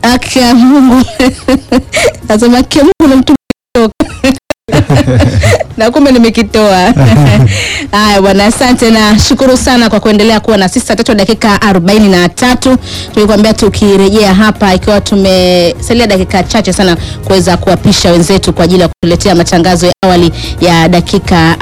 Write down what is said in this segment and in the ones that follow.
Haki ya Mungu nasema haki ya Mungu na mtu na kumbe nimekitoa. Haya bwana, asante na shukuru sana kwa kuendelea kuwa na sisi. Saa tatu dakika arobaini na tatu tulikwambia tukirejea hapa, ikiwa tumesalia dakika chache sana kuweza kuwapisha wenzetu kwa ajili ya kutuletea matangazo ya awali ya dakika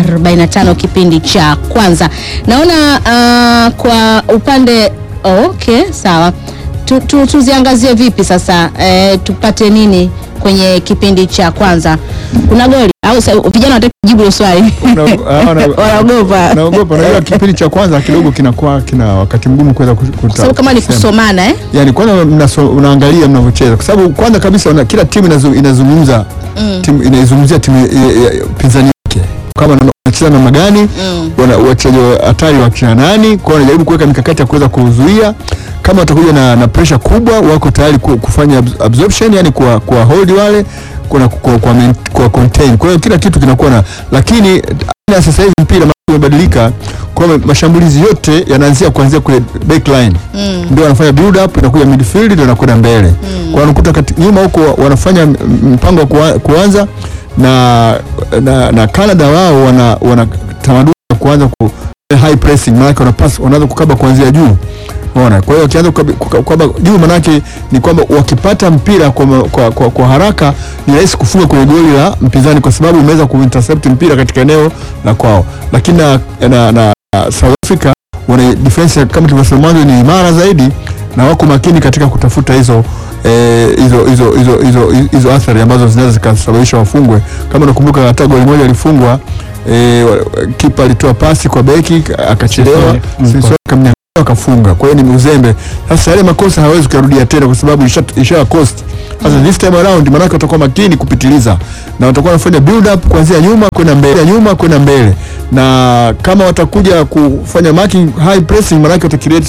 45 kipindi cha kwanza. Naona uh, kwa upande oh, okay, sawa tu, tu, tuziangazie vipi sasa eh, tupate nini kwenye kipindi cha kwanza? Kuna goli au sa- vijana wataki kujibu hilo swali Una- ah, una- wanaogopa naogopa. Unajua kipindi cha kwanza kidogo kinakuwa kina wakati mgumu kuweza ku- kuta- kwa sababu kama ni kusema. kusomana eh? yani kwanza mnaso, unaangalia mnavyocheza kwa sababu kwanza kabisa una, kila timu inazu, inazungumza Mm. timu inaizungumzia timu ya- ya- ya pinzani yake kama na- wanacheza namna gani Mm. wana wachezaji wa hatari wa kina nani kwao wanajaribu kuweka mikakati ya kuweza kuzuia kama watakuja na, na pressure kubwa wako tayari ku- kufanya abs- absorption yani kuwa, kuwa hold wale kuna kwa, kwa, main- kwa contain kwa hiyo kila kitu kinakuwa na lakini aina ya sasa hivi mpira ma- umebadilika kwa hiyo mashambulizi yote yanaanzia kuanzia kule backline Mm. ndio wanafanya build up inakuja midfield ndio inakwenda mbele kwa wanakuta kati nyuma huko wa- wanafanya m- mpango wa kuwa- kuanza na, na na Canada wao wana wana tamaduni ya kuanza ku high pressing maana wana pass wanaanza kukaba kuanzia juu Unaona, kwa hiyo wakianza kukaba- kuka- kukaba juu manake ni kwamba wakipata mpira kwa, ma- kwa, kwa, kwa haraka ni rahisi kufunga kwenye goli la mpinzani kwa sababu umeweza kuintercept mpira katika eneo la kwao, lakini na, na, na South Africa wana defense ya- kama tulivyosema mwanzo ni imara zaidi na wako makini katika kutafuta hizo eh, hizo hizo hizo hizo hizo athari ambazo zinaweza zikasababisha wafungwe. Kama unakumbuka hata goli moja alifungwa eh, wa- kipa alitoa pasi kwa beki akachelewa, Mm. Sissoco akamnyang'anya akafunga. Kwa hiyo ni uzembe. Sasa yale makosa hawezi kuyarudia tena kwa sababu isha, isha cost. Sasa this time around maanake watakuwa makini kupitiliza na watakuwa wanafanya build up kuanzia nyuma kwenda mbele, nyuma kwenda mbele, na kama watakuja kufanya marking high pressing maanake watacreate